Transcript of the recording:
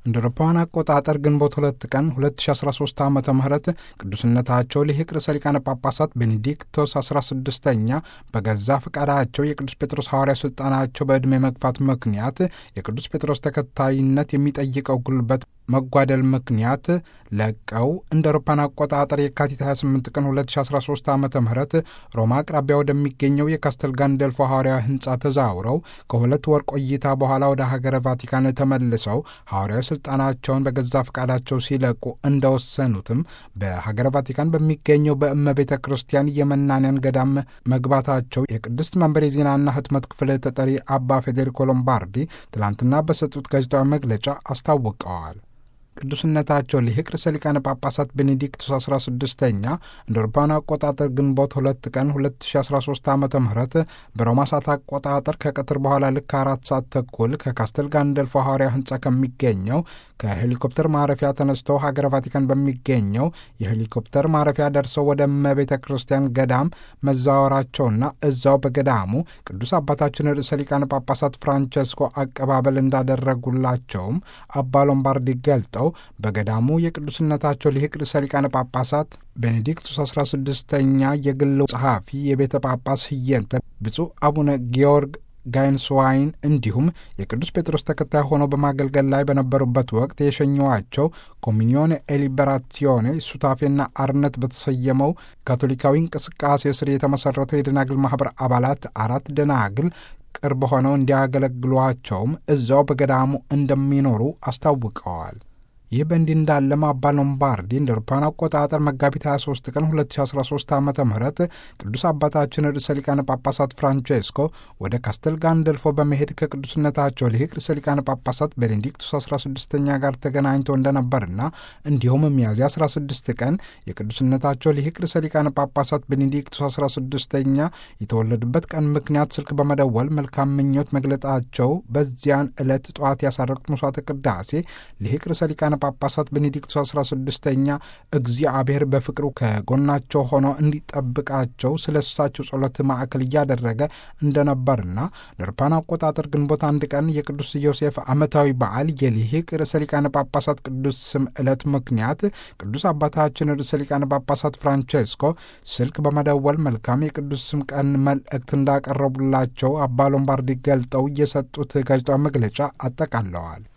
እንደ አውሮፓውያን አቆጣጠር ግንቦት ሁለት ቀን 2013 ዓ ም ቅዱስነታቸው ሊቅ ርዕሰ ሊቃነ ጳጳሳት ቤኔዲክቶስ 16ኛ በገዛ ፈቃዳቸው የቅዱስ ጴጥሮስ ሐዋርያ ሥልጣናቸው በዕድሜ መግፋት ምክንያት የቅዱስ ጴጥሮስ ተከታይነት የሚጠይቀው ጉልበት መጓደል ምክንያት ለቀው እንደ አውሮፓውያን አቆጣጠር የካቲት 28 ቀን 2013 ዓ ም ሮማ አቅራቢያ ወደሚገኘው የካስተል ጋንደልፎ ሐዋርያዊ ሕንፃ ተዛውረው ከሁለት ወር ቆይታ በኋላ ወደ ሀገረ ቫቲካን ተመልሰው ሐዋርያዊ ሥልጣናቸውን በገዛ ፈቃዳቸው ሲለቁ እንደወሰኑትም በሀገረ ቫቲካን በሚገኘው በእመቤተ ክርስቲያን የመናንያን ገዳም መግባታቸው የቅድስት መንበር የዜናና ሕትመት ክፍል ተጠሪ አባ ፌዴሪኮ ሎምባርዲ ትላንትና በሰጡት ጋዜጣዊ መግለጫ አስታውቀዋል። ቅዱስነታቸው ሊቅ ርዕሰ ሊቃነ ጳጳሳት ቤኔዲክቱስ 16ኛ እንደ አውሮፓውያን አቆጣጠር ግንቦት ሁለት ቀን 2013 ዓ ም በሮማ ሰዓት አቆጣጠር ከቀትር በኋላ ልክ አራት ሰዓት ተኩል ከካስተል ጋንደልፎ ሐዋርያ ሕንፃ ከሚገኘው ከሄሊኮፕተር ማረፊያ ተነስተው ሀገረ ቫቲካን በሚገኘው የሄሊኮፕተር ማረፊያ ደርሰው ወደ እመቤተ ክርስቲያን ገዳም መዛወራቸውና እዛው በገዳሙ ቅዱስ አባታችን ርዕሰ ሊቃነ ጳጳሳት ፍራንቸስኮ አቀባበል እንዳደረጉላቸውም አባ ሎምባርዲ ገልጠው በገዳሙ የቅዱስነታቸው ሊቅ ርዕሰ ሊቃነ ጳጳሳት ቤኔዲክቱስ 16ኛ የግል ጸሐፊ የቤተ ጳጳስ ህየንተ ብፁዕ አቡነ ጊዮርግ ጋይንስዋይን እንዲሁም የቅዱስ ጴጥሮስ ተከታይ ሆነው በማገልገል ላይ በነበሩበት ወቅት የሸኘዋቸው ኮሚኒዮን ኤሊበራሲዮኔ ሱታፌና አርነት በተሰየመው ካቶሊካዊ እንቅስቃሴ ስር የተመሠረተው የደናግል ማኅበር አባላት አራት ደናግል ቅርብ ሆነው እንዲያገለግሏቸውም እዛው በገዳሙ እንደሚኖሩ አስታውቀዋል። ይህ በእንዲህ እንዳለም አባ ሎምባርዲ እንደ አውሮፓውያን አቆጣጠር መጋቢት 23 ቀን 2013 ዓ ም ቅዱስ አባታችን ርዕሰ ሊቃነ ጳጳሳት ፍራንቼስኮ ወደ ካስተል ጋንደልፎ በመሄድ ከቅዱስነታቸው ሊቅ ርዕሰ ሊቃነ ጳጳሳት ቤኔዲክቱስ 16ኛ ጋር ተገናኝተው እንደነበርና እንዲሁም ሚያዝያ 16 ቀን የቅዱስነታቸው ሊቅ ርዕሰ ሊቃነ ጳጳሳት ቤኔዲክቱስ 16ኛ የተወለዱበት ቀን ምክንያት ስልክ በመደወል መልካም ምኞት መግለጣቸው በዚያን ዕለት ጠዋት ያሳረጉት መስዋዕተ ቅዳሴ ሊቅ ርዕሰ ሊቃነ ጳጳሳት ቤኔዲክቱስ 16ኛ እግዚአብሔር በፍቅሩ ከጎናቸው ሆኖ እንዲጠብቃቸው ስለ እሳቸው ጸሎት ማዕከል እያደረገ እንደነበርና ለአውሮፓውያን አቆጣጠር ግንቦት አንድ ቀን የቅዱስ ዮሴፍ ዓመታዊ በዓል የሊቅ ርዕሰ ሊቃነ ጳጳሳት ቅዱስ ስም ዕለት ምክንያት ቅዱስ አባታችን ርዕሰ ሊቃነ ጳጳሳት ፍራንቼስኮ ስልክ በመደወል መልካም የቅዱስ ስም ቀን መልእክት እንዳቀረቡላቸው አባ ሎምባርዲ ገልጠው የሰጡት ጋዜጣዊ መግለጫ አጠቃለዋል።